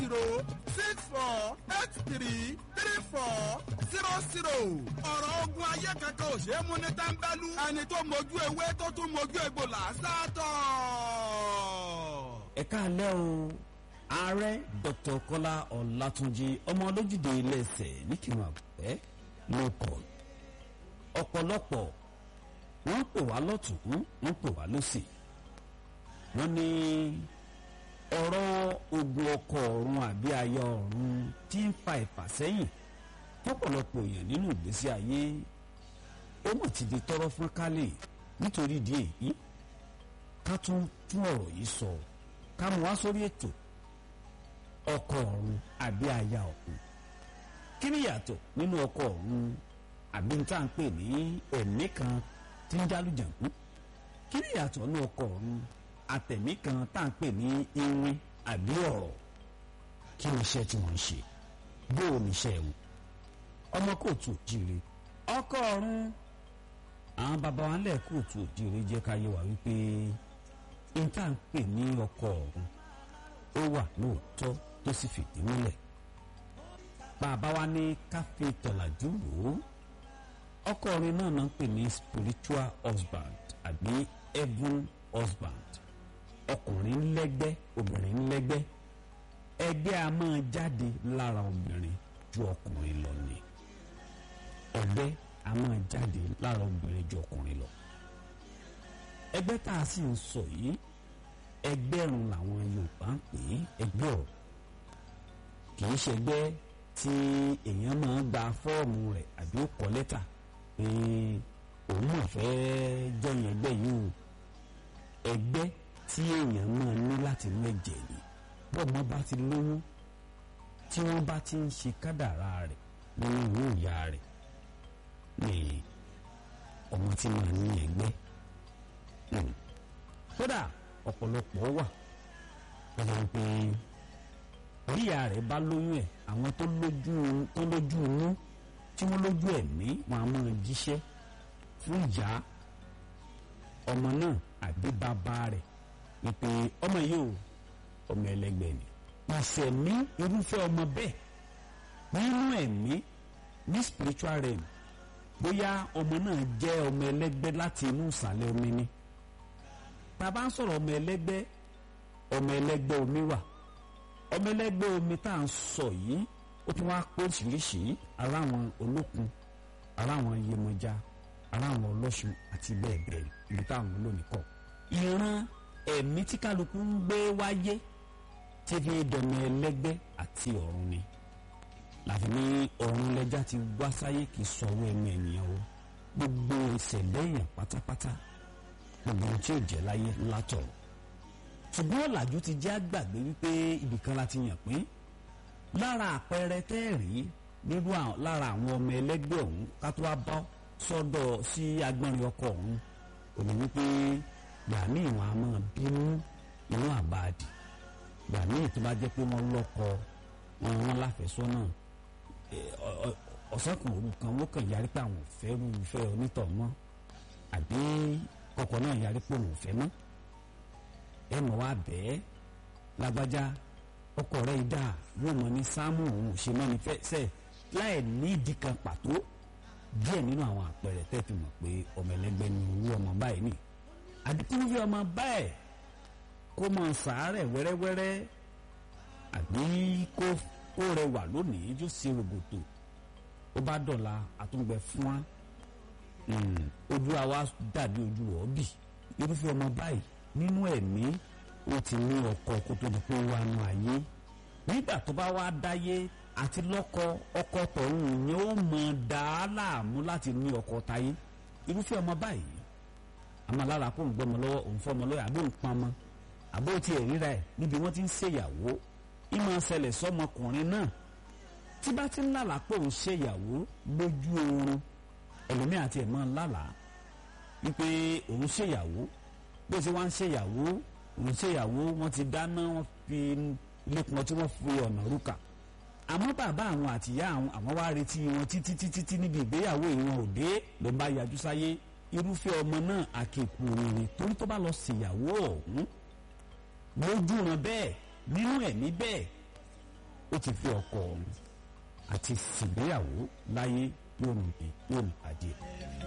zero six four eight three three four zero zero. ọ̀rọ̀ ogun ayé kankan ò ṣe é mú ní tẹ́ńbẹ́lú. ẹni tó mojú ewé tó tún mojú egbò làásà tọ̀. ẹ káàlẹ́ o ààrẹ dr kọ́lá ọlátúnjì ọmọ olójúde iléeṣẹ́ níkìrun àgbẹ̀ ló kọ́ ọ̀pọ̀lọpọ̀ wọ́n pè wá lọ́tún wọ́n pè wá lọ́sì wọ́n ní ọ̀rọ̀ ogun ọkọ̀ ọ̀run àbí aya ọ̀run tí ń fa ìfàsẹ́yìn fọ́pọ̀lọpọ̀ èèyàn nínú ìgbésí ayé ó mọ̀ ti di tọrọ fún kálẹ̀ nítorí ìdí èyí ká tún tún ọ̀rọ̀ yìí sọ ká mú wá sórí ètò ọkọ̀ ọ̀run àbí aya ọ̀run kí ni ìyàtọ̀ nínú ọkọ̀ ọ̀run àbí n tá à ń pè ní ẹ̀mí kan tí ń jálùjàǹkú kí ni ìyàtọ̀ nínú ọkọ̀ ọ̀run àtẹ̀mí kan tá à ń pè ní iwin àbí ọ̀rọ̀ kí ni iṣẹ́ tí wọ́n ń ṣe bó o ní iṣẹ́ wọn ọmọ kóòtù òjìire ọkọ̀ ọ̀run àwọn baba wa lẹ̀ kóòtù òjìire jẹ́ ká yé wa wípé n tá à ń pè ní ọkọ̀ ọ̀run ó wà lóòótọ́ tó sì fìdí múlẹ̀ bàbá wa ní káfí tọ̀làjú lò ó ọkọ orin náà náà ń pè ní spiritual husband àbí heaven husband ọkùnrin ńlẹ́gbẹ́ obìnrin ńlẹ́gbẹ́ ẹgbẹ́ a máa jáde lára obìnrin ju ọkùnrin lọ ni ẹgbẹ́ a máa jáde lára obìnrin ju ọkùnrin lọ ẹgbẹ́ tá a sì ń sọ yìí ẹgbẹ́rún làwọn Yorùbá ń pè é ẹgbẹ́ ọ̀ kì í ṣẹgbẹ́ tí èèyàn máa gba fọ́ọ̀mù rẹ̀ àbí ó kọ lẹ́tà pé òun mọ̀ fẹ́ jọyìn ẹgbẹ́ yìí o ẹgbẹ́ tí èèyàn máa ní láti mẹ́jẹ̀ ni bọ́ọ̀mọ́ bá ti lóyún tí wọ́n bá ti ń ṣe kádàrá rẹ̀ nínú ìwé ìyá rẹ̀ ni ọmọ tí máa ní ẹgbẹ́ kódà ọ̀pọ̀lọpọ̀ wà pẹ̀lú pé orí ìyá rẹ̀ bá lóyún ẹ̀ àwọn tó lójú tó lójú inú tí wọ́n lójú ẹ̀mí wọn a máa jíṣẹ́ fún ìyá ọmọ náà àbí bàbá rẹ̀ wípé ọmọ yìí ò ọmọ ẹlẹgbẹ́ ni pàṣẹ ní irúfẹ́ ọmọ bẹ́ẹ̀ nínú ẹ̀mí ní spiritual realm bóyá ọmọ náà jẹ́ ọmọ ẹlẹgbẹ́ láti inú ìsàlẹ̀ omi ni bàbá ń sọ̀rọ̀ ọmọ ẹlẹgbẹ́ ọmọ ẹlẹgbẹ́ omi wà ọmọ ẹlẹgbẹ́ omi tá à ń sọ yìí ó tún wá pé oríṣiríṣi aláwọn olókun aláwọn iyemọja aláwọn ọlọ́ṣun àti bẹ́ẹ̀ bẹ́ẹ̀ ibi táwọn olómi kọ. ìran ẹ̀mí tí kálukú ń gbé wáyé tí fi dọ̀mọ ẹlẹgbẹ́ àti ọ̀run ni láfi ní ọ̀run lẹ́jà ti wá sáyé kì í sọ̀rọ̀ ẹ̀mí ènìyàn o gbogbo ìṣẹ̀lẹ̀ èèyàn pátápátá gbogbo ohun tí ò jẹ́ láyé látọ̀run ṣùgbọ́n ọ̀làjú ti jẹ́ àgbàgbé wípé ibìkan la ti yàn pín lára àpẹẹrẹ tẹ́ẹ̀rí nírú lára àwọn ọmọ ẹlẹ́gbẹ́ ọ̀hún ká tó wá bọ́ sọ́dọ̀ sí agbọ́nrin ọkọ̀ ọ̀hún òní wípé gbàmí ìwọ̀n a máa bínú inú àbáàdì gbàmí tó bá jẹ́ pé wọ́n lọ́kọ wọn wọn láfẹ̀sọ́nà ọ̀sán kan òru kan wọ́n kàn yarí pé àwọn ò fẹ́ rú ìfẹ́ onítọ̀ mọ́ àbí kọkọ̀ náà yarí pé òun ò fẹ́ mọ́ ẹ mọ̀ wá bẹ́ẹ̀ lágbájá ọkọ rẹ̀ dà yóò mọ ní sáàmù òun ṣe mọ́ ní fẹ́sẹ̀ láì ní ìdí kan pàtó díẹ̀ nínú àwọn àpẹẹrẹ tẹ́ fi mọ̀ pé ọmọ ẹlẹ́gbẹ́ ni owó ọmọ báyìí nì àdìkún fi ọmọ báyìí kó mọ sàárẹ̀ wẹ́rẹ́wẹ́rẹ́ àbí kó kó rẹwà lónìí yóò ṣe rògbòtò ó bá dọ̀la àtúngbẹ fún wa ojú àwa dàbí ojú ọ̀ọ́bì irúfẹ́ ọmọ báyìí nínú ẹ̀mí ó ti ní ọkọ kó tó di pé ó wà nù ayé nígbà tó bá wá dáyé àti lọ́kọ ọkọ tọ̀hún yẹn ó mọ̀ dá a láàmú láti ní ọkọ táyé irúfẹ́ ọmọ báyìí àmọ́ lára kó ń gbọ́mọ lọ́wọ́ òun fọ́mọ lọ́wọ́ àbó ń pamọ́ àbó ti ẹ̀ ríra ẹ̀ níbi wọ́n ti ń ṣèyàwó ìmọ̀ ṣẹlẹ̀ sọmọkùnrin náà tí bá ti ń lálàá pé òun ṣèyàwó lójú oorun ẹlòmíà àti ẹ̀ máa ń lálàá wípé òun ṣèyàwó bó ṣe wá ń ṣèyàwó òun ṣèyàwó wọ́n ti dáná wọ́n fi ilé kan tí wọ́n fi ọ̀nà rúkà àmọ́ bàbá àwọn àtìyá àwọn àwọn wá retí wọn títí títí tí níbi ìgbéyàwó ìwọn òde ló bá yájú sáyé irúfẹ́ ọmọ náà àkèkù rere torí tó bá lọ ṣèyàwó ọ̀hún lójú ran bẹ́ẹ̀ nínú ẹ̀mí bẹ́ẹ̀ ó ti fi ọkọ ọ̀run àti sìgbéyàwó láyé yóò mi yóò mi pàdé.